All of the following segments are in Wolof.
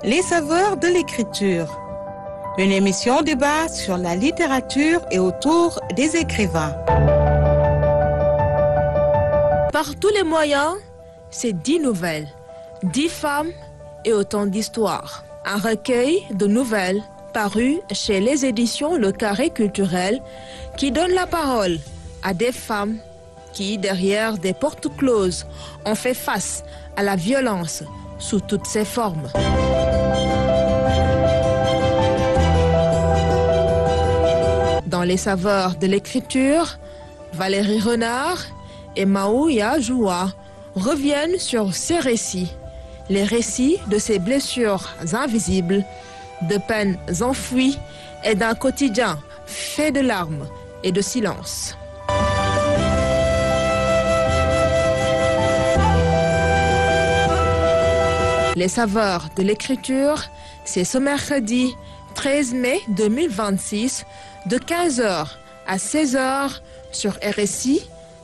Les saveurs de l'écriture. Une émission débat sur la littérature et autour des écrivains. Par tous les moyens, c'est dix nouvelles, dix femmes et autant d'histoires. Un recueil de nouvelles paru chez les éditions Le Carré Culturel qui donne la parole à des femmes qui, derrière des portes closes, ont fait face à la violence sous toutes ses formes. Dans les saveurs de l'écriture, Valérie Renard et Maouya Joua reviennent sur ces récits, les récits de ces blessures invisibles, de peines enfouies et d'un quotidien fait de larmes et de silence. Les saveurs de l'écriture, c'est ce mercredi 13 mai 2026 de 15h à 16h sur RSI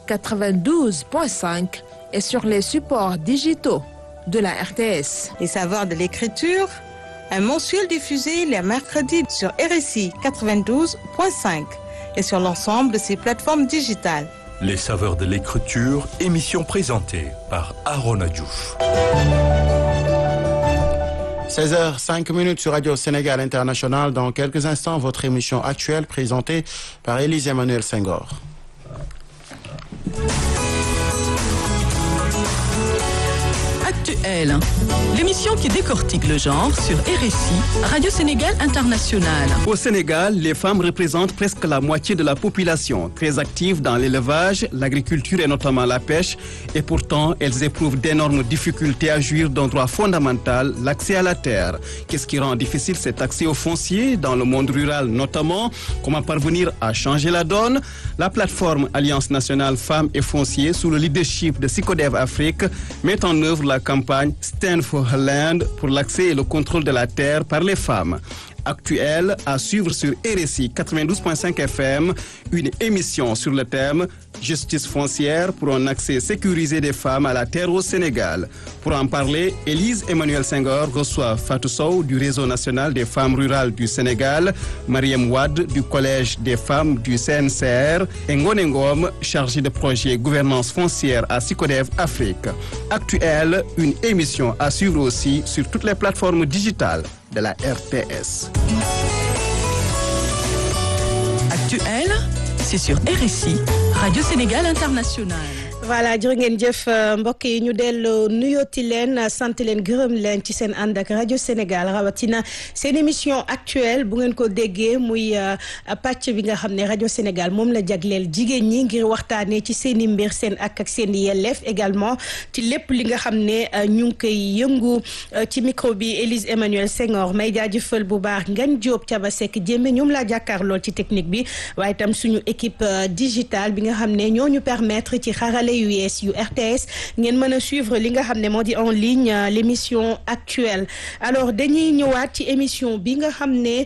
92.5 et sur les supports digitaux de la RTS. Les saveurs de l'écriture, un mensuel diffusé les mercredis sur RSI 92.5 et sur l'ensemble de ses plateformes digitales. Les saveurs de l'écriture, émission présentée par Arona Diouf. 16h05 minutes sur Radio Sénégal International. Dans quelques instants, votre émission actuelle présentée par Élise Emmanuel Senghor. Actuel, l'émission qui décortique le genre sur RSI, Radio Sénégal International. Au Sénégal, les femmes représentent presque la moitié de la population, très actives dans l'élevage, l'agriculture et notamment la pêche. Et pourtant, elles éprouvent d'énormes difficultés à jouir d'un droit fondamental, l'accès à la terre. Qu'est-ce qui rend difficile cet accès au foncier dans le monde rural notamment Comment parvenir à changer la donne La plateforme Alliance nationale femmes et fonciers, sous le leadership de Sicodev Afrique, met en œuvre la campagne Stand for Her Land pour l'accès et le contrôle de la terre par les femmes. Actuelle à suivre sur RSI 92.5 FM, une émission sur le thème Justice foncière pour un accès sécurisé des femmes à la terre au Sénégal. Pour en parler, Élise Emmanuel Senghor reçoit Fatou Sow du Réseau national des femmes rurales du Sénégal, Mariam Wad du Collège des femmes du CNCR et Ngone Ngom, chargée de projet gouvernance foncière à Sicodev Afrique. Actuelle, une émission à suivre aussi sur toutes les plateformes digitales de la RTS. Actuel, c'est sur RSI, Radio Sénégal International. voilà jërë ngeen jëf mbokk yi ñu delloo nuyooti leen sant leen gërëm leen ci seen ànd ak rajo Sénégal rawatina seen émission actuelle bu ngeen ko déggee muy pàcc bi nga xam ne rajo Sénégal moom la jagleel jigéen ñi ngir waxtaanee ci seen i mbir seen ak ak seen i yelleef également ci lépp li nga xam ne ñu ngi koy yëngu ci micro bi Élise Emmanuel Senghor may jaajëfal bu baax Ngagne Diop Thiaba Seck Jéeme ñoom laa jàkkaar lool ci technique bi waaye itam suñu équipe digitale bi nga xam ne ñoo ñu permettre ci xarale yu yees yu RTS ngeen mën a suivre li nga xam ne moo di en ligne l'émission actuelle alors dañuy ñëwaat ci émission bi nga xam ne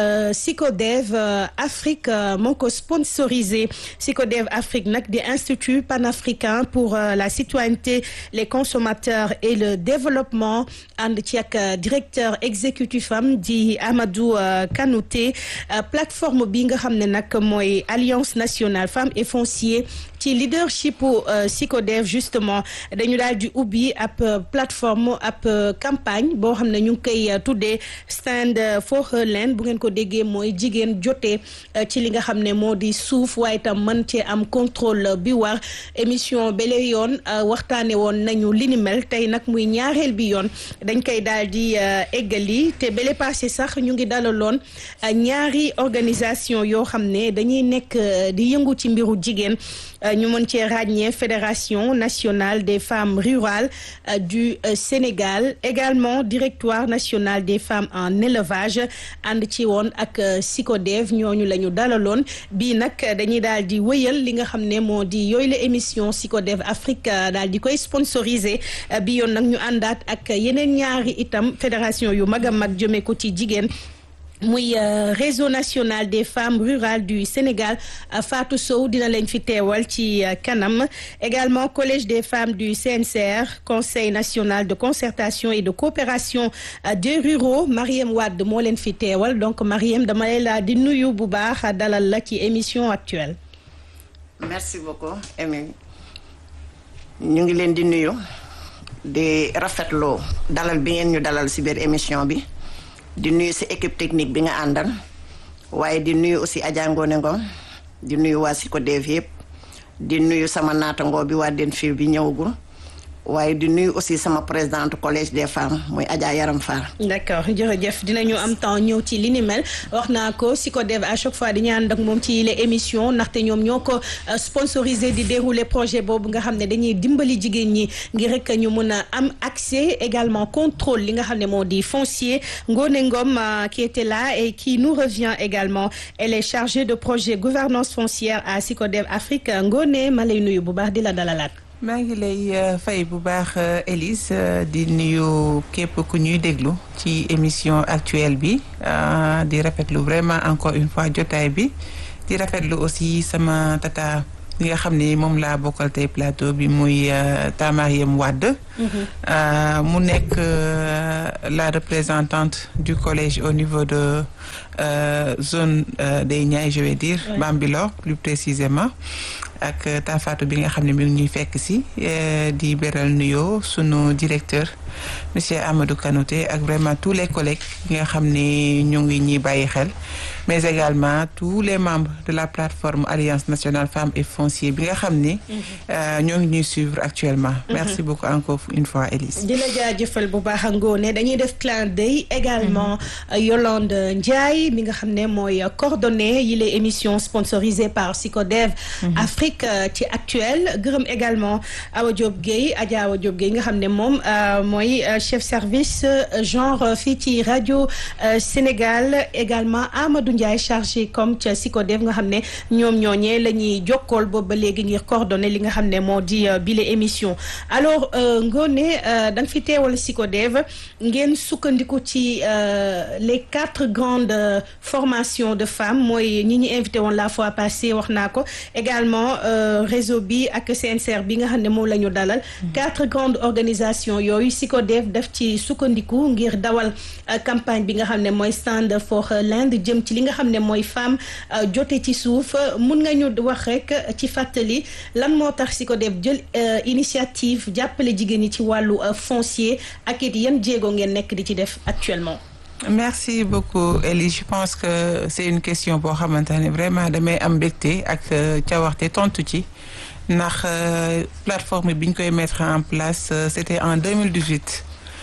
Sicodev Afrique moo ko sponsorisé Sicodev Afrique nag di institut panafricain pour la citoyenneté les consommateurs et le développement ànd ci ak directeur exécutif am di Amadou Kanouté plateforme bi nga xam ne nag mooy alliance nationale femmes et foncier ci leadership Sicodev justement dañu daal di ubbi ab plateforme ab campagne boo xam ne ñu ngi koy tuddee stand for her land bu ngeen ko déggee mooy jigéen jotee ci li nga xam ne moo di suuf waaye tam mën cee am contrôle bi war émission bele yoon waxtaane woon nañu li ni mel tey nag muy ñaareel bi yoon dañ koy daal di eggali te bele passé sax ñu ngi dalaloon ñaari organisation yoo xam ne dañuy nekk di yëngu ci mbiru jigéen ñu mën cee ràññee fédération nationale des femmes rurales du Sénégal également directoire national des femmes en élevage ànd ci woon ak Sicodev ñooñu la ñu dalaloon bii nag dañuy daal di wëyal li nga xam ne moo di yooyu la émission Sicodev Afrique daal di koy sponsorisé bi yoon nag ñu àndaat ak yeneen ñaari itam fédération yu mag a mag jëmee ko ci jigéen muy réseau national des femmes rurales du Sénégal Fatou Sow dina leen fi teewal ci kanam également collège des femmes du CNCR conseil national de concertation et de coopération des ruraux Mariem Wade moo leen fi teewal donc Mariem dama lay la di nuyu bu baax dalal la ci émission actuelle. merci beaucoup Émile ñu ngi leen di nuyu di rafetlu dalal bi ngeen ñu dalal ci biir émission bi. di nuyu si équipe technique bi nga àndal waaye di nuyu aussi Adja Ngone Ngom di nuyu waa Sikodev yëpp di nuyu sama naatangoo bi waa den fii bi ñëwagul waaye di nuyu aussi sama présidente collège des femmes muy Adja Yaram Fall. d'accord jërëjëf dinañu am temps ñëw ci li ni mel wax naa ko Sikodev à chaque fois dañuy ànd ak moom ci les émissions ndaxte ñoom ñoo ko sponsorisé di dérouler projet boobu nga xam ne dañuy dimbali jigéen ñi ngir rek ñu mën a am accès également contrôle li nga xam ne moo di foncier Ngone Ngom qui était là et qui nous revient également elle est chargée de projet gouvernance foncière à Sikodev Afrique Ngone ma lay nuyu bu baax di la dalalaat. maa ngi lay fay bu baax Élise di nuyu képp ku ñuy déglu ci émission actuelle bi di rafetlu vraiment encore une fois jotaay bi di rafetlu aussi sama tata li nga xam ne moom laa bokkal tey plateau bi muy Tamariem Wade mu nekk la représentante du collège au niveau de zone des Niayes je vais dire Bambilor plus précisément ak taafaatu bi nga xam ne mi ngi ñuy fekk si di beral nuyoo sunu directeur monsieur Amadou Kanouté ak vraiment tous les collègues yi nga xam ne ñu ngi ñuy bàyyi xel mais également tous les membres de la plateforme Alliance nationale femmes et foncier bi nga xam ni ñoo ngi ñuy suivre actuellement merci beaucoup encore une fois Élise di la jaajëfal bu baax a ngoone dañuy def clin d'œil également Yolande Ndiaye mi nga xam ne mooy coordonné yi les émissions sponsorisées par Sicodev Afrique ci actuel gërëm également Awa Diop Gueye Adja Awa Diop Gueye nga xam ne moom mooy chef service genre fii ci rajo Sénégal également Amadou Ndiaye chargé comme ca Sicodev nga xam ne ñoom ñooñee la ñuy jokkool boobu ba léegi ngir coordonné li nga xam ne moo di bile émission alors Ngoné da nga fi teewal Sicodev ngeen sukkandiku ci les quatre grandes formations de femmes mooy ñi ñu invité woon la fois passée wax naa ko également réseau bi ak CNCR bi nga xam ne moom la ñu dalal quatre grandes organisations yooyu Sicodev def ci sukkandiku ngir dawal campagne bi nga xam ne mooy stand for land jëm ci li nga xam ne mooy femme jote ci suuf mun nga ñu wax rek ci fàttali lan moo tax Sicodev jël initiative jàppale jigéen ñi ci wàllu foncier ak it yan jéego ngeen nekk di ci def actuellement merci beaucoup Elie je pense que c'est une question boo xamante ne vraiment damay am mbégte ak cawaxte tontu ci ndax plateforme bi ñu koy mettre en place c'était en 2018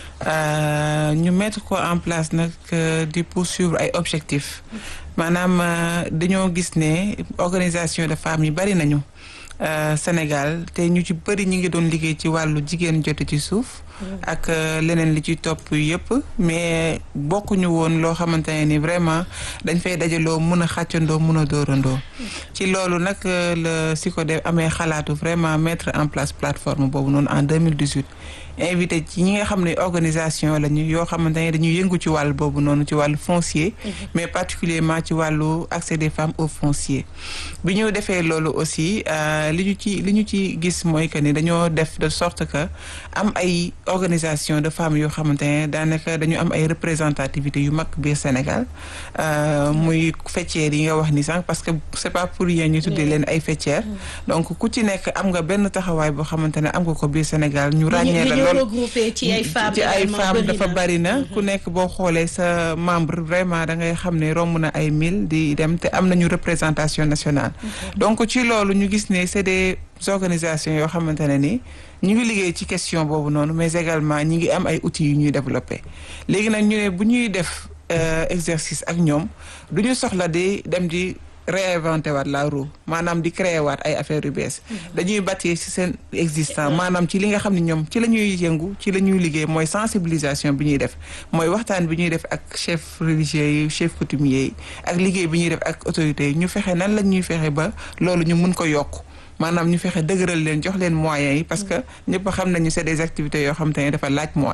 ñu mettre ko en place nag di poursuivre ay objectifs maanaam dañoo gis ne organisation de femmes yi bari nañu Sénégal te ñu ci bëri ñu ngi doon liggéey ci wàllu jigéen jote ci suuf ak leneen li ci topp yëpp mais bokkuñu woon loo xamante ne ni vraiment dañ fay dajaloo mun a xàccandoo mun a dóorandoo ci loolu nag la Sicodev amee xalaatu vraiment mettre en place plateforme boobu noonu en 2018 invité ci ñi nga xam ne organisation lañu yoo xamante ne dañuy yëngu ci wàll boobu noonu ci wàllu foncier mais particulièrement ci wàllu accès des femmes au foncier bi ñu defee loolu aussi li ñu ci li ñu ci gis mooy que ni dañoo def de sorte que am ay organisation de femmes yoo xamante ne daanaka dañu am ay représentativité yu mag biir Sénégal muy faîtières yi nga wax ni sànq parce que c'est pas pour rien ñu tuddee leen ay faîtières donc ku ci nekk am nga benn taxawaay boo xamante ne am nga ko biir Sénégal ñu ràññee la lool ci ay femmes ci ay femmes dafa bari na ku nekk boo xoolee sa membre vraiment da ngay xam ne romb na ay mille di dem te am nañu représentation nationale donc ci loolu ñu gis ne c'est des organisations yoo xamante ne ni ñu ngi liggéey ci question boobu noonu mais également ñi ngi am ay outils yu ñuy développer léegi nag ñu ne bu ñuy def exercice ak ñoom du ñu soxla di dem di réinventer waat la roue maanaam di créer waat ay affaires yu bees dañuy bâtir ci seen existant maanaam ci li nga xam ne ñoom ci la ñuy yëngu ci la ñuy liggéey mooy sensibilisation bi ñuy def mooy waxtaan bi ñuy def ak chef religieux yi chef coutumier yi ak liggéey bi ñuy def ak autorités yi ñu fexe nan la ñuy fexe ba loolu ñu mun ko yokk maanaam ñu fexe dëgëral leen jox leen moyens yi parce que ñëpp xam nañu c'est des activités yoo xam te ne dafa laaj moyen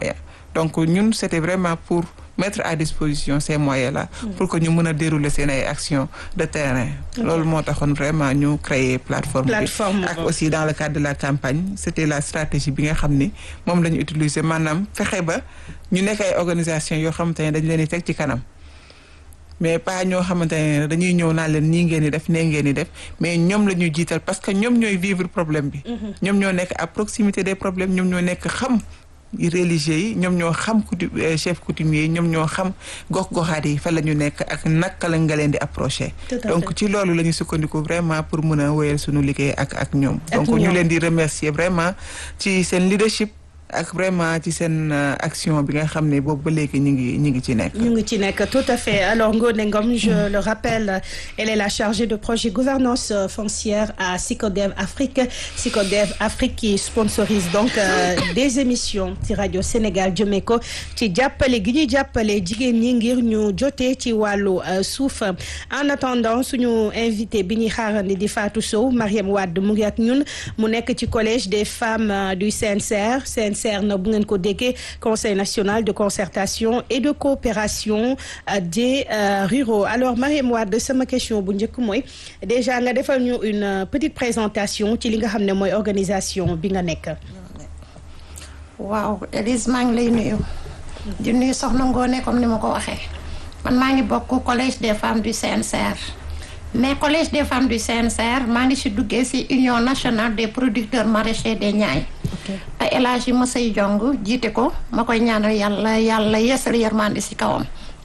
donc ñun c'était vraiment pour mettre à disposition ces moyens là pour que ñu mën a dérouler seen ay actions de terrain loolu moo taxoon vraiment ñu créer plateforme bi Plateforme ak boobu. aussi dans le cadre de la campagne c'était la stratégie bi nga xam ni moom la ñu utiliser maanaam fexe ba ñu nekk ay organisation yoo xamante ne dañ leen di teg ci kanam mais pas ñoo xamante ne dañuy ñëw naan leen nii ngeen di def nee ngeen di def mais ñoom la ñuy jiital parce que ñoom ñooy vivre problème bi ñoom ñoo nekk à proximité des problèmes ñoom ñoo nekk xam religieux yi ñoom ñoo xam coutu euh, chef coutumier yi ñoom ñoo xam gox-goxaat yi fa la ñu nekk ak naka la nga leen di approché Tout à donc fait. ci loolu la ñu sukkandiku vraiment pour mën a wéyal suñu liggéey ak ak ñoom Ak donc ñu ñoom. leen di remercier vraiment ci seen leadership ak vraiment ci seen euh, action bi nga xam ne boobu ba léegi ñu ngi ñu ngi ci nekk ñu ngi ci nekk tout à fait alors Ngone Ngom je le rappelle elle est la chargée de projet gouvernance euh, foncière à Sicodev Afrique Sicodev Afrique qui sponsorise donc euh, des émissions ci rajo Sénégal jëmee ko ci jàppale gi ñuy jàppale jigéen ñi ngir ñu jotee ci wàllu euh, suuf en attendant suñu invité bi ñuy xaarandi di Fatou Sow Mariam Wade mu ngi ak ñun mu nekk ci collège des femmes euh, du CNCR CNCR na bu ngeen ko déggee conseil national de concertation et de coopération euh, des euh, ruraux alors Mariam Wade sama question bu njëkk mooy déjà nga defal ñu une euh, petite présentation ci li nga xam ne mooy organisation bi nga nekk. waaw Elise maa ngi lay nuyu di nuyu soxna Ngoone comme ni ma ko waxee man maa ngi bokk collège des femmes du CNCR mais collège des femmes du CNCR maa ngi si duggee si union nationale des producteurs maraîchers des Niayes te El Hadji Masay Jong jiite ko ma koy ñaanal yàlla yàlla yeesal yërmande si kawam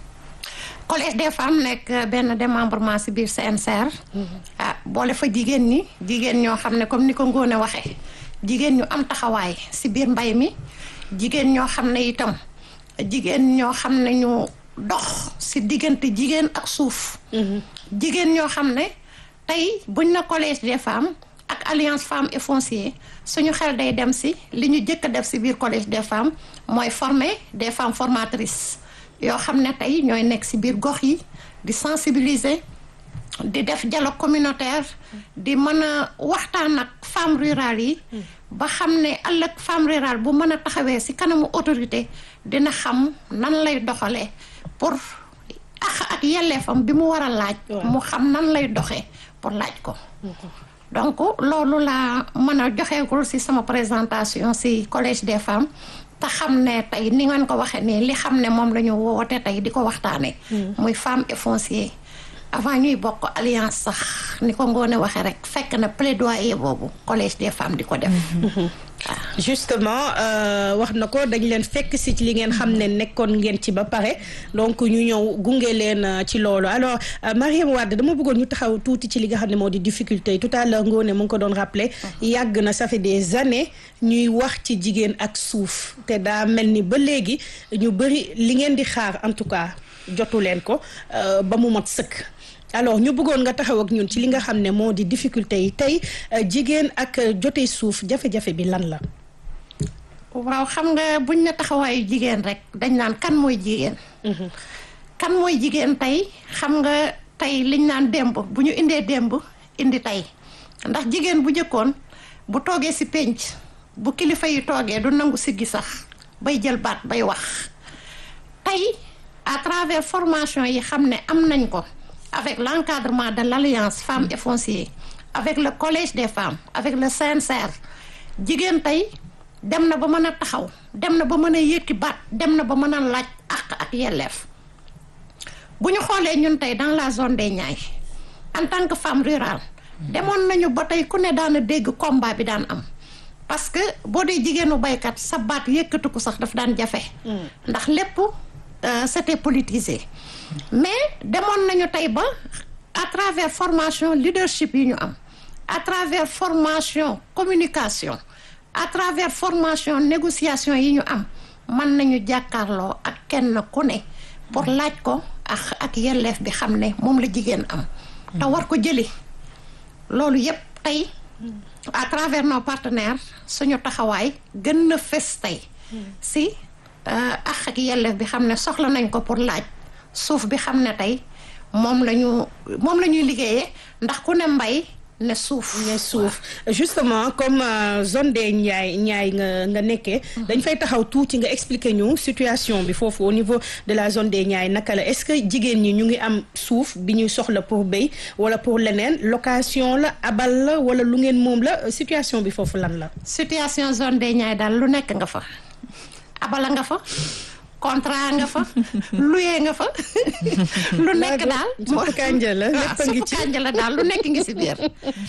collège des femmes nekk benn démembrement si biir CNCR ah boole fa jigéen ñi jigéen ñoo xam ne comme ni ko Ngoone waxee jigéen ñu am taxawaay si biir mbay mi jigéen ñoo xam ne itam jigéen ñoo xam ne ñu dox si diggante jigéen ak suuf jigéen ñoo xam ne tey buñ na collège des femmes ak alliance femmes et foncier suñu xel day dem si li ñu jëkk a def si biir collège des femmes mooy former des femmes formatrices yoo xam ne tey ñooy nekk si biir gox yi di sensibiliser di def dialogue communautaire di mën a waxtaan ak femmes rurales yi ba xam ne ëllëg femme rurale bu mën a taxawee ci kanamu autorité dina xam nan lay doxalee pour ax ak yelleefam bi mu war a laaj mu xam nan lay doxee pour laaj ko donc loolu laa mën a joxeegul ci sama présentation ci collège des femmes te xam ne tey ni ngeen ko waxee nii li xam ne moom la ñu woote tey di ko waxtaanee muy femme et foncier avant ñuy bokk alliance sax ni ko ngoone waxee rek fekk na plaidoyer boobu collège des femmes di ko def justement wax na ko dañ leen fekk si ci li ngeen xam ne nekkoon ngeen ci ba pare donc ñu ñëw gunge leen ci loolu alors Mariam Wade dama bëggoon ñu taxaw tuuti ci li nga xam ne moo di difficulté yi tout à l'heure ngoone mu ngi ko doon rappelé yàgg na ça fait des années ñuy wax ci jigéen ak suuf te daa mel ni ba léegi ñu bëri li ngeen di xaar en tout cas jotu leen ko ba mu mat sëkk alors ñu bëggoon nga taxaw ak ñun ci li nga xam ne moo di difficulté yi tey jigéen ak jote suuf jafe-jafe bi lan la. waaw xam nga buñ ne taxawaayu jigéen rek dañ naan kan mooy jigéen. kan mooy jigéen tey xam nga tey liñ naan démb bu ñu indee démb indi tey ndax jigéen bu njëkkoon bu toogee ci pénc bu kilifa yi toogee du nangu siggi sax bay jël baat bay wax tey à travers formation yi xam ne am nañ ko. avec l'encadrement de l'alliance femmes et foncier avec le collège des femmes avec le CNCR jigéen tey dem na ba mën a taxaw dem na ba mën a yëkki baat dem na ba mën a laaj àq ak yelleef bu ñu xoolee ñun tey dans la zone des Niayes en tant que femme rurale demoon nañu ba tey ku ne daana dégg combat bi daan am parce que boo dee jigéenu baykat sa baat yëkkatu ko sax daf daan jafe ndax lépp c'était politisé mais demoon nañu tey ba à travers formation leadership yi ñu am à travers formation communication à travers formation négociation yi ñu am mën nañu jàkkaarloo ak kenn ku ne pour laaj ko ak ak yelleef bi xam ne moom la jigéen am te war ko jëli loolu yépp tey à travers nos partenaires suñu taxawaay gën na fes tey si ak ak yelleef bi xam ne soxla nañ ko pour laaj suuf bi xam ne tey moom la ñu moom la ñuy liggéeyee ndax ku ne mbay ne suuf ne suuf justement comme euh, zone des Niayes Niayes nga nga nekkee dañ fay taxaw tuuti nga expliquer ñu situation bi foofu au niveau de la zone des Niayes naka la est-ce que jigéen ñi ñu ngi am suuf bi ñuy soxla pour béy wala pour leneen location la abal la wala lu ngeen moom la situation bi foofu lan la situation zone des Niayes daal lu nekk nga fa abala nga fa contrat nga fa luye nga fa lu nekk daal suppu kànja la lépp a ngi ci suppu kànja la daal lu nekk ngi si biir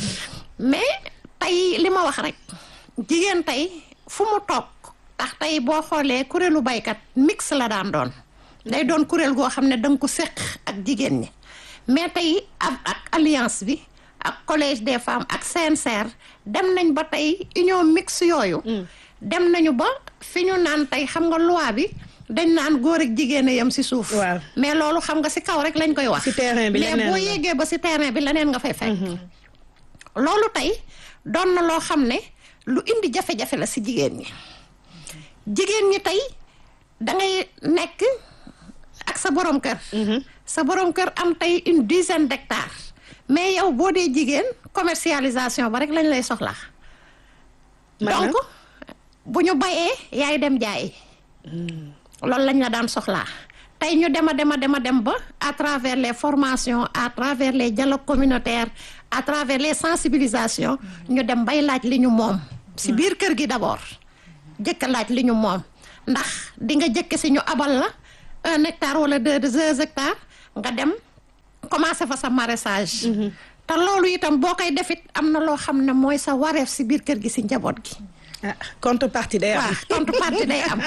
mais tey li ma wax rek jigéen tey fu mu toog tax tey boo xoolee kuréelu baykat mix la daan doon day doon kuréel goo xam ne danga ko séq ak jigéen ñi mais tey ak ak alliance bi ak collège des femmes ak CNCR dem nañ ba tey union mix yooyu dem nañu ba fi ñu naan tey xam nga loi bi dañ naan góor ak jigéen a yem si suuf waaw mais loolu xam nga si kaw rek lañ koy wax si terrain bi mais leneen boo la. yéegee ba si terrain bi leneen nga fay fekk loolu tey doon na loo xam ne lu indi jafe-jafe la si jigéen ñi jigéen ñi tey dangay nekk ak sa borom kër sa borom kër am tey une dizaine d'hectares mais yow boo dee jigéen commercialisation ba rek lañ lay soxlaa Maanaam? donc bu ñu bayee yaay dem jaayi loolu lañ la daan soxlaa tey ñu dem a dem a dem a dem ba à travers les formations à travers les dialogues communautaires à travers les sensibilisations ñu dem bay laaj li ñu moom si biir kër gi d'abord jëkk a laaj li ñu moom ndax di nga jëkk si ñu abal la un hectare wala deux deux hectares nga dem commencé fa sa maraîchage te loolu itam boo koy defit am na loo xam ne mooy sa wareef si biir kër gi si njaboot gi ah contrepartie day am waaw contrepartie day am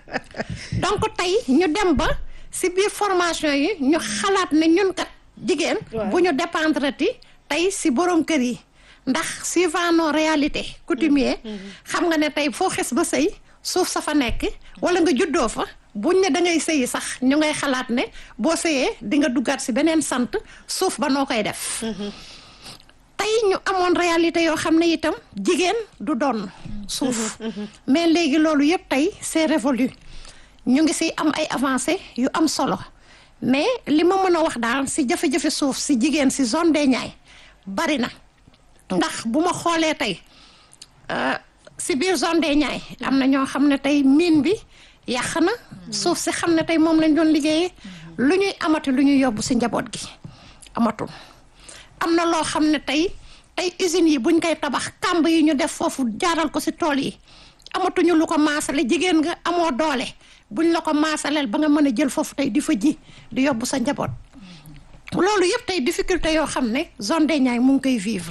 donc tey ñu dem ba si biir formation yi ñu xalaat ne ñun kat jigéen bu ñu dépendre ti tey si borom kër yi ndax suivant nos réalités coutumier xam nga ne tey foo xes ba sëy suuf sa fa nekk wala nga juddoo fa buñ ne da ngay sëyi sax ñu ngay xalaat ne boo sëyee di nga duggaat si beneen sant suuf ba noo koy def tey ñu amoon réalité yoo xam ne itam jigéen du doon suuf mais léegi loolu yëpp tey c'est révolu ñu ngi si am ay avancées yu am solo mais li ma mën a wax daal si jafe-jafe suuf si jigéen si zone des Niayes bari na ndax bu ma xoolee tey euh, si biir zone des Niayes am na ñoo xam ne tey mine bi yàq na suuf si xam ne tey moom lañ doon liggéeyee lu ñuy amati lu ñuy yóbbu si njaboot gi amatul am na loo xam ne tey tey usines yi buñ koy tabax kàmb yi ñu def foofu jaaral ko si tool yi amatuñu lu ko maasale jigéen nga amoo doole buñ la ko maasaleel ba nga mën a jël foofu tey di fa ji di yóbbu sa njaboot loolu yëpp tey difficulté yoo xam ne zone des Niayes mu ngi koy vivre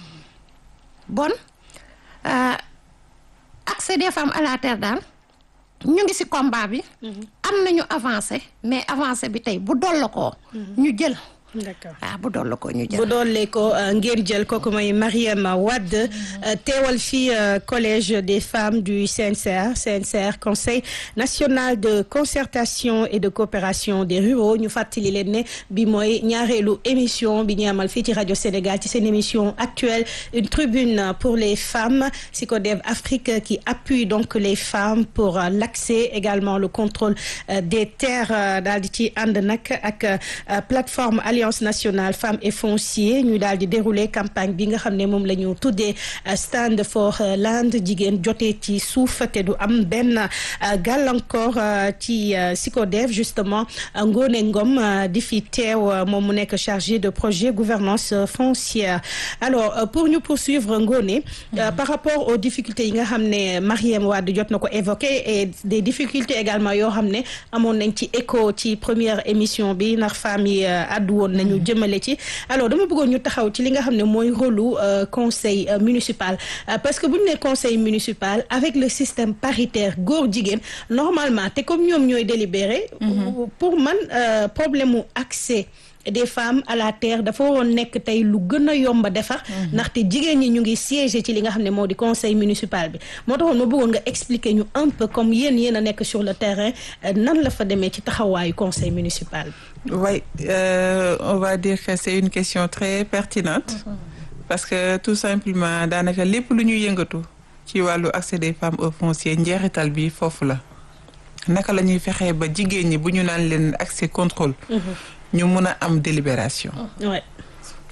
bon euh, accès des femmes à la terre daal ñu ngi ci combat bi am nañu avancé mais avancé bi tey bu dolla koo ñu jël d'accord waaw bu dolla koo ñu jël bu doole ko ngeen jël kooku mooy Mariam Wade teewal fii collège des femmes du CNCR CNCR conseil national de concertation et de coopération des ruraux ñu fàttali leen ne bi mooy ñaareelu émission bi ñu amal fii ci rajo Sénégal ci seen émission actuelle une tribune pour les femmes Sicodev Afrique qui appuie donc les femmes pour l'accès également le contrôle des terres daal di ci ànd nag ak plateforme Alliance nationale femmes et foncier ñu daal di dérouler campagne bi nga xam ne moom la ñu tuddee stand for land jigéen jotee ci suuf te du am benn gàllankoor ci Sicodev justement Ngone Ngom di fi teew moom mu nekk chargé de projet gouvernance foncière alors pour ñu poursuivre Ngone par rapport aux difficultés yi nga xam ne Mariam Wade jot na ko évoqué et des difficultés également yoo xam ne amoon nañ ci écho ci première émission bi ndax femmes yi addu woon nañu jëmale ci alors dama bëggoon ñu taxaw ci li nga xam ne mooy rôlu conseil municipal parce que bu ñu nee conseil municipal avec le système paritaire góor jigéen normalement te comme ñoom ñooy délibéré pour man problème mu accès des femmes à la terre dafa waroon nekk tey lu gën a yomba defar ndaxte jigéen ñi ñu ngi siéger ci li nga xam ne moo di conseil municipal bi moo taxoon ma bëggoon nga expliquer ñu un peu comme yéen yéen a nekk sur le terrain nan la fa demee ci taxawaayu conseil municipal bi Oui, euh, on va dire que c'est une question très pertinente parce que tout simplement daanaka lépp lu ñuy yëngatu ci wàllu accès des femmes au foncier njeexital bi foofu la naka la ñuy fexee ba jigéen ñi bu ñu naan leen accès contrôle ñu mun a am délibération ouais.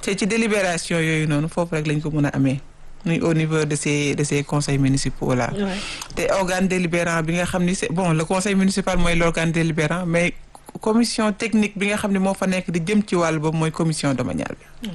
te ci délibération yooyu noonu foofu rek lañ ko mën a amee muy au niveau de ces de ces conseils municipaux là. Ouais. te organe délibérant bi nga xam ni c'est bon le conseil municipal mooy l'organe délibérant mais commission technique bi nga xam ne moo fa nekk di jëm ci wàll boobu mooy commission domaniale bi.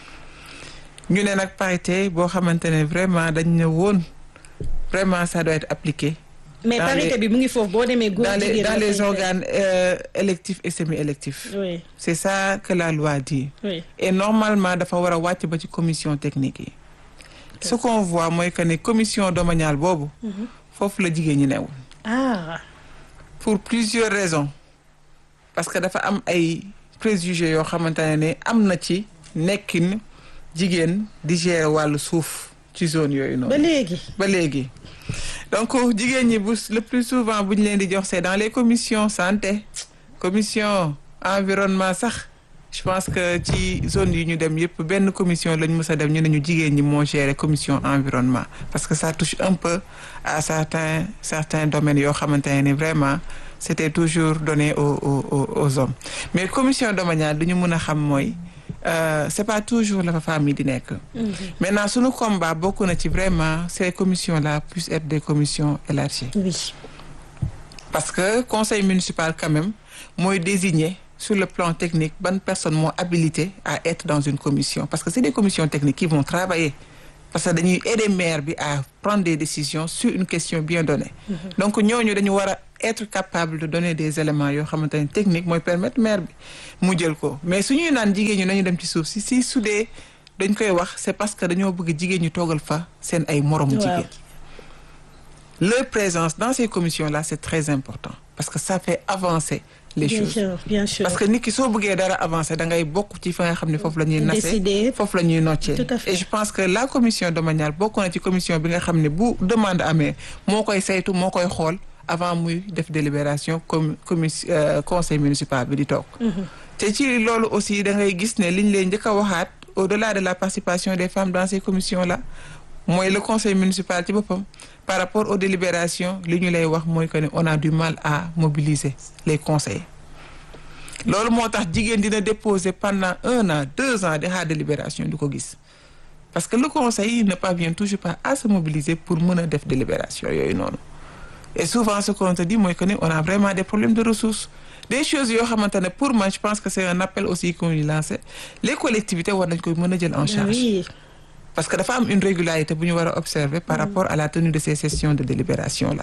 ñu ne nag parité boo xamante ne vraiment dañ ne woon vraiment ça doit être appliqué. mais dans parité les- bi mu ngi foofu boo demee góor dans les jigéen dans dafay les fekk. organes euh, électifs et semi-électifs. oui c'est ça que la loi dit. oui et normalement dafa war a wàcc ba ci commission technique yi. ce qu'on voit mooy que ne commission domaniale boobu. foofu la jigéen ñi newul. ah pour plusieurs raisons parce que dafa am ay préjugés yoo xamante ne ne am na ci nekkin jigéen di gérer wàllu suuf ci zone yooyu noonu. ba léegi ba léegi donc jigéen ñi bu le plus souvent bu ñu leen di jox c'est dans les commissions santé commission environnement sax je pense que ci zone yi ñu dem yëpp benn commission lañ mës a dem ñu ne ñu jigéen ñi moo gérer commission environnement parce que ça touche un peu à certains certains domaines yoo xamante ne ni vraiment c'était toujours donné aux aux aux aux hommes mais commission domaniale du ñu mën a xam mooy euh, c'est pas toujours la fa femme yi di nekk. maintenant sunu combat bokk na ci vraiment ces commissions là puissent être des commissions élargies. oui parce que conseil municipal quand même mooy désigner sur le plan technique ban personne moo habilité à être dans une commission parce que c'est des commissions techniques qui vont travailler parce que dañuy aider maire bi à prendre des décisions sur une question bien donnée donc ñooñu dañu war a être capable de donner des éléments yoo xamante ne technique mooy permettre maire bi mu jël ko mais su ñuy naan jigéen ñi nañu dem ci suuf si si su dee dañ koy wax c'est parce que dañoo bëgg jigéen ñi toogal fa seen ay moromu jigéen leur présence dans ces commissions-là c'est très important parce que ça fait avancer les bien choses sûr bien sûr parce que nit ki soo bëggee dara avancer da ngay bokk ci fa nga xam ne foofu la ñuy nasee Décider. foofu la ñuy noccee Tout à fait. et je pense que la commission domaniale bokk na ci commission bi nga xam ne bu demande amee moo koy saytu moo koy xool avant muy def délibération comme commission euh, conseil municipal bi di toog te ci loolu aussi da ngay gis ne liñ leen njëkk a waxaat au-delà de la participation des femmes dans ces commissions-là mooy le conseil municipal ci boppam par rapport aux délibérations li ñu lay wax mooy que ne on a du mal à mobiliser les conseils loolu moo tax jigéen dina déposer pendant un an deux ans de xaar délibération du ko gis parce que le conseil ne parvient toujours pas à se mobiliser pour mën a def délibération yooyu noonu et souvent ce qu'on te dit mooy que ni on a vraiment des problèmes de ressources des choses yoo xamante ne pour moi je pense que c'est un appel aussi qu'on lui lance les collectivités war nañ koy mën a jël en charge oui parce que dafa am une régularité bu ñu war a observer par rapport à la tenue de ces sessions de délibération là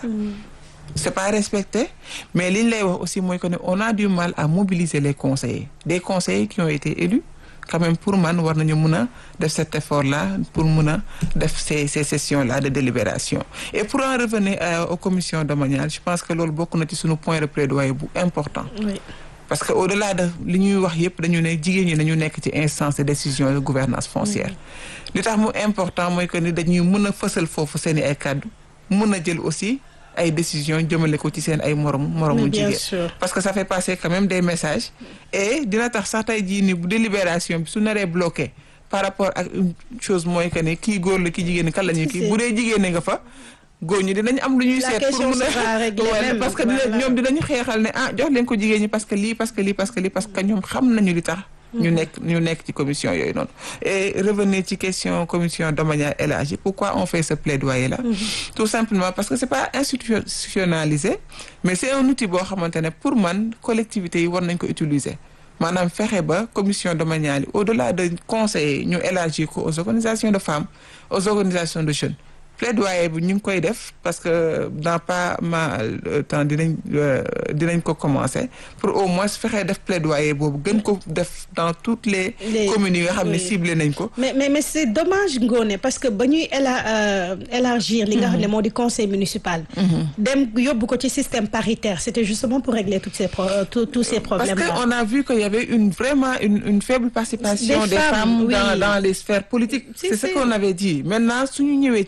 c'est pas respecté mais li ñu lay wax aussi mooy que ne on a du mal à mobiliser les conseillers des conseillers qui ont été élus quand même pour man war nañu mën a def cet effort là pour mën a def ces ces sessions là de délibération et pour en revenir euh, aux commissions domaniales je pense que loolu bokk na ci sunu point de plaidoyer bu important oui parce que au-delà de li ñuy wax yépp dañu ne jigéen ñi nañu nekk ci instance de décision de gouvernance foncière li tax mu important mooy que ni dañuy mën a fësal foofu seen i ay kàddu mën a jël aussi ay décisions jëmale ko ci seen ay moromu moromu Mais bien jigéen sûr. parce que ça fait passer quand même des messages et dina tax sax tey jii ni bu délibération bi su naree bloqué par rapport ak une chose mooy que ni kii góor la kii jigéen ni kan la ñuy kii bu dee jigéen nga fa góor ñi dinañ am lu ñuy La seet pour question mun sera a réglée Ouais, même, parce que dina voilà. ñoom dinañu xeexal ne ah jox leen ko jigéen ñi parce que lii parce que lii parce que lii parce que ñoom xam nañu li tax ñu nekk ñu nekk ci commission yooyu noonu et revenir ci question commission domaniale élargie pourquoi on fait ce plaidoyer là tout simplement parce que c'est pas institutionnalisé mais c'est un outil boo xamante ne pour man collectivités yi war nañ ko utiliser maanaam fexe ba commission domaniale yi au-delà de conseiller ñu élargir ko aux organisations de femmes aux organisations de jeunes plaidoyer bi ñu ngi koy def parce que dans pas mal de temps dinañ euh, dinañ ko commencer pour au moins fexe def plaidoyer boobu gën ko def dans toutes les, Les- communes yi nga xam ne oui. ciblé nañ ko mais mais mais c'est dommage Ngoné parce que ba ñuy éla euh, élargir li nga xam ne moo di conseil municipal. dem yóbbu ko ci système paritaire c'était justement pour régler toutes ces pro euh, tous tous ces parce problèmes là. que on a vu qu'il y avait une vraiment une, une faible participation Des des, femmes, femmes, oui. dans, dans les sphères politiques Si, c'est ce si. qu'on avait dit maintenant suñu ñëwee ci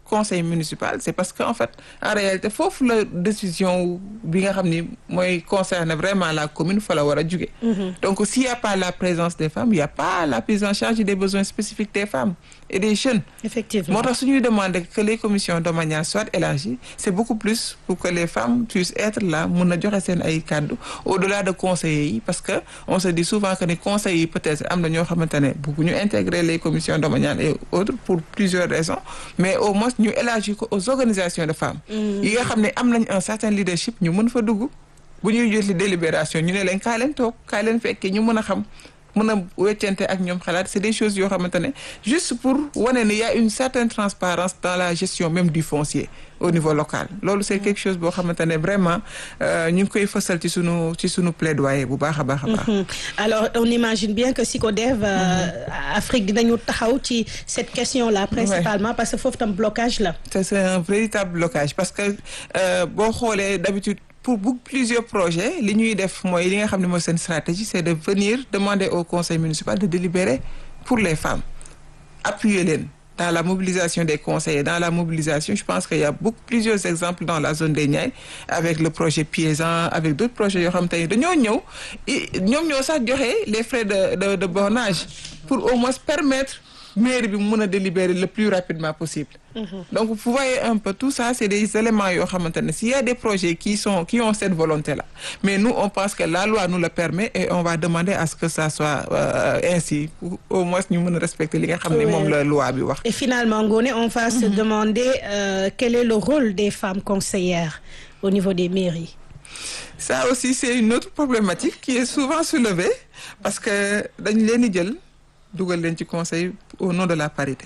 conseil municipal c'est parce que en fait en réalité foofu la décision bi nga xam ni mooy concerne vraiment la commune fa la war a jóge donc s'il y a pas la présence des femmes il y a pas la prise en charge des besoins spécifiques des femmes et des jeunes effectivement moo tax suñuy demander que les commissions domaniales soient élargies c'est beaucoup plus pour que les femmes puissent être là mun a joxe seen ay kàddu au-delà de conseillers yi parce que on se dit souvent que ni conseillers yi peut-être am na ñoo xamante ne bëgguñu intégrer les commissions domaniales et autres pour plusieurs raisons mais au moins ñu élargir ko aux organisations de femmes yi nga xam ne am nañ un certain leadership ñu mën fa dugg bu ñuy jot li délibération ñu ne leen kaa leen toog kaa leen fekkee ñu mën a xam mën a weccante ak ñoom xalaat c'est des choses yoo xamante ne juste pour wane ne y a une certaine transparence dans la gestion même du foncier au niveau local loolu c'est quelque chose boo xamante ne vraiment ñu ngi koy fësal ci sunu ci sunu plaidoyer bu baax a baax a baax. alors on imagine bien que SYCODEV Afrique dinañu taxaw ci cette question là principalement parce que foofu tam blocage la. c'est un véritable blocage parce que boo xoolee d'habitude pour beaucoup plusieurs projets li ñuy def mooy li nga xam ne mooy seen stratégie c'est de venir demander au conseil municipal de délibérer pour les femmes appuyer leen dans la mobilisation des conseillers dans la mobilisation je pense qu'il y a beaucoup plusieurs exemples dans la zone des Niayes avec le projet Piesan avec d'autres projets yoo xam te ne dañoo ñëw ñoom ñoo sax joxe les frais de de de bornage pour au moins permettre mairie bi mu mën a délibérer le plus rapidement possible donc vous voyez un peu tout ça c'est des éléments yoo xamante ne s'il y a des projets qui sont qui ont cette volonté là mais nous on pense que la loi nous le permet et on va demander à ce que ça soit euh, ainsi pour au moins ñu mën a respecter li nga xam ne moom la loi bi wax et finalement Ngoné on va se demander euh, quel est le rôle des femmes conseillères au niveau des mairies ça aussi c'est une autre problématique qui est souvent soulevée parce que dañu leen di jël dugal leen ci conseil au nom de la parité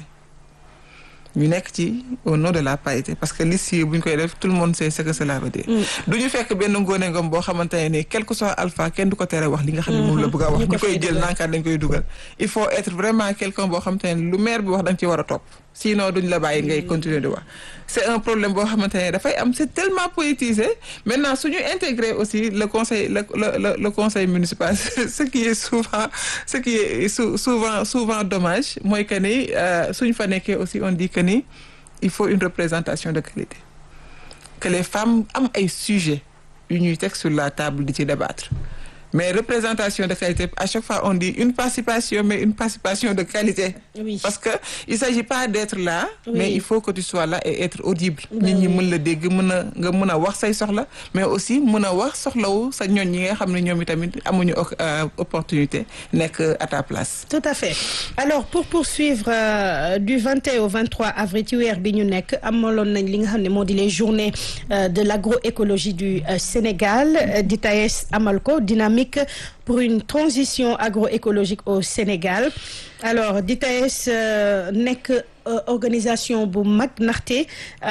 ñu nekk ci au nom de la parité parce que liste yi bu ñu koy def tout le monde sait ce que cela veut dire. du ñu fekk benn ngóone ngom boo xamante ne nii quel que soit alpha kenn du ko tere wax li nga xam ne moom la bëgg a wax. ñu koy jël nankaat dañ koy dugal. il faut être vraiment quelqu'un boo xamante ne lu maire bi wax da nga ci war a topp sinon duñ la bàyyi ngay continuer di wax. c'est un problème boo xamante ne dafay am c'est tellement politisé maintenant suñu intégrer aussi le conseil le le le conseil municipal ce qui est souvent ce qui est souvent souvent dommage mooy que ni suñu fa nekkee aussi on dit que ni il faut une représentation de qualité que les femmes am ay sujets yu ñuy teg sur la table di ci débattre mais représentation de qualité à chaque fois on dit une participation mais une participation de qualité. Oui. parce que il s'agit pas d'être là. Oui. mais il faut que tu sois là et être audible. nit ñi mën la dégg mën a nga mën a wax say soxla mais aussi mën a wax soxlawu sa ñoñ ñi nga xam ne ñoom itamit amuñu opportunité nekk à ta place. tout à fait alors pour poursuivre euh, du 21 au 23 avril ci weer bi ñu nekk amaloon nañ li nga xam ne moo di les journées euh, de l'agroécologie du euh, Sénégal di TAES amal ko dynamique pour une transition agroécologique au Sénégal alors di TAES nekk organisation bu mag ndaxte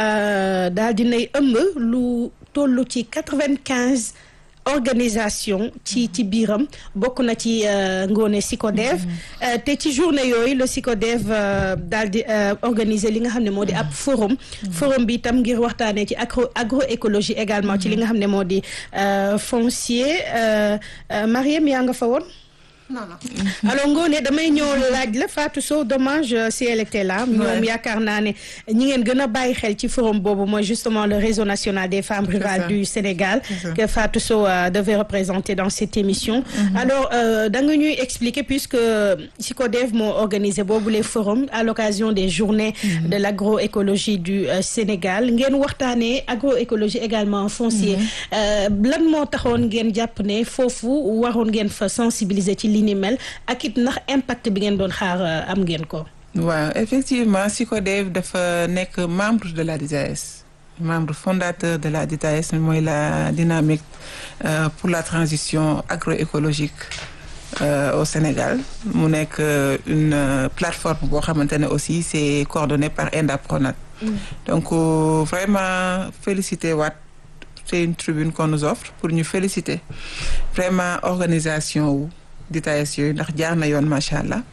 daal dinay ëmb lu tollu ci 95 organisation ci ci biiram bokk na ci ngoone SYCODEV te ci journée yooyu le SYCODEV daal di organiser li nga xam ne moo di ab forum forum bi itam ngir waxtaanee ci agro agroécologie également ci li nga xam ne moo di foncier Mariam yaa nga fa woon non non. alors Ngoné damay ñëw laaj la Fatou Sow dommage si elle était là. ñoom yaakaar naa ne ñi ngeen gën a bàyyi xel ci forum boobu mooy justement le réseau national des femmes rurales du Sénégal. que Fatou Sow devait représenter dans cette émission. alors da nga ñuy expliquer puisque SYCODEV moo organisé boobu les forums à l'occasion des journées de l'agroécologie du Sénégal ngeen waxtaanee agroécologie également foncier. lan moo taxoon ngeen jàpp ne foofu waroon ngeen fa sensibiliser ci li ni mel ak it ndax impact bi ngeen doon xaar am ngeen ko. waaw effectivement SYCODEV dafa nekk membre de la DITAES membre fondateur de la DITAES mooy la dynamique euh, pour la transition agroécologique euh, au Sénégal mu nekk une euh, plateforme boo xamante ne aussi c'est coordonné par ENDA-PRONAT. Mm. donc vraiment féliciter waat c'est une tribune qu'on nous offre pour ñu féliciter vraiment organisation wu. DITAES yooyu ndax jaar na yoon macha allah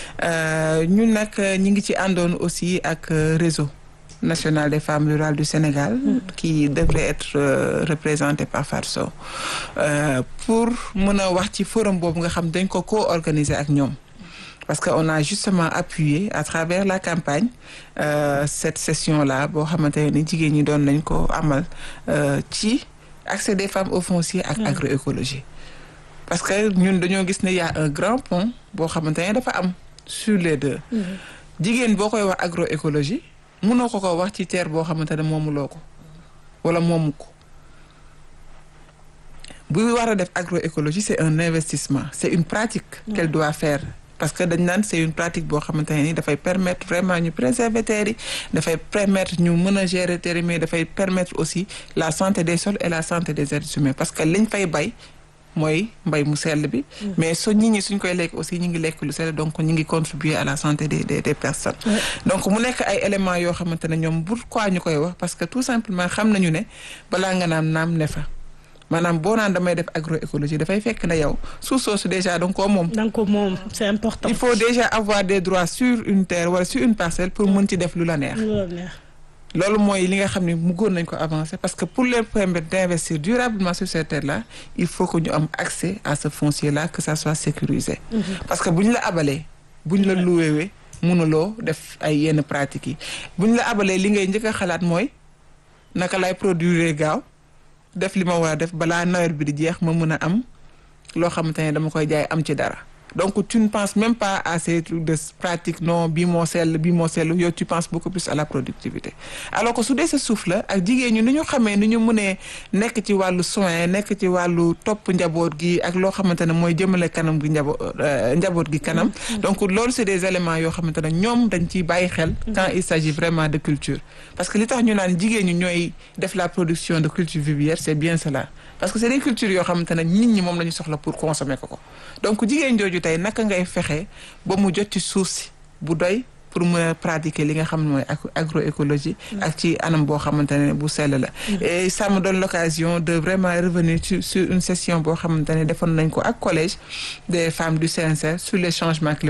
ñun nag ñi ngi ci àndoon aussi ak réseau national des femmes rurales du Sénégal mm. qui devrait être euh, représenté par Fatou Sow euh, pour mën a wax ci forum boobu nga xam dañ ko co-organiser ak ñoom parce que on a justement appuyé à travers la campagne euh, cette session là boo xamante ni jigéen ñi doon nañ ko amal euh, ci accès des femmes au foncier ak agroécologie parce que ñun dañoo gis ne y a un grand pont boo xamante ne dafa am sur les deux jigéen boo koy wax agroécologie mënoo ko ko wax ci terre boo xamante ne moomuloo ko wala moomu ko bu war a def agroécologie c'est un investissement c'est une pratique qu'elle doit faire parce que dañ naan c'est une pratique boo xamante ne ni dafay permettre vraiment ñu préserver terre yi dafay permettre ñu mën a gérer terre yi mais dafay permettre aussi la santé des sols et la santé des êtres humains parce que liñ fay bay mooy mbay mu sell bi mais so nit ñi suñ koy lekk aussi ñu ngi lekk lu sell donc ñu ngi contribuer à la santé des des, des personnes donc mu nekk ay éléments yoo xamante ne ñoom pourquoi ñu koy wax parce que tout simplement xam nañu ne balaa nga naam naam ne fa maanaam boo naan damay def agroécologie dafay fekk na yow suuf soosu déjà donc koo moom donc moom c'est important il faut déjà avoir des droits sur une terre wala sur une parcelle pour mën ci def lu la neex loolu mooy li nga xam ne mu góor nañ ko avancer parce que pour leur permettre d'investir durablement sur ces terres là il faut que ñu am accès à ce foncier là que ça soit sécurisé parce que bu ñu la abalee bu ñu la luweewee mënuloo def ay yenn pratiques yi bu ñu la abalee li ngay njëkk a xalaat mooy naka lay produire gaaw def li ma war a def balaa nawet bi di jeex ma mën a am loo xamante ne dama koy jaay am ci dara donc tu ne penses même pas à ces trucs de pratique non bii moo sell bii moo sell yow tu penses beaucoup plus à la productivité alors que su dee sa suuf la ak jigéen ñi ni ñu xamee ni ñu mënee nekk ci wàllu soin nekk ci wàllu topp njaboot gi ak loo xamante ne mooy jëmale kanam gi njaboot njaboot gi kanam donc loolu c'est des éléments yoo xamante ne ñoom dañ ciy bàyyi xel quand il s'agit vraiment de culture parce que li tax ñu naan jigéen ñi ñooy def la production de culture vivrière c'est bien cela parce que c'est des cultures yoo xamante ne nit ñi moom la ñu soxla pour consommer ko ko donc jigéen jooju tey naka ngay fexe ba mu jot ci suuf si bu doy pour mën a pratiquer li nga xam ne mooy agroécologie ak ci anam boo xamante ne bu sell la et ça me donne l'occasion de vraiment revenir sur sur une session boo xamante ne defoon nañ ko ak collège des femmes du CNCR sur les changements climatiques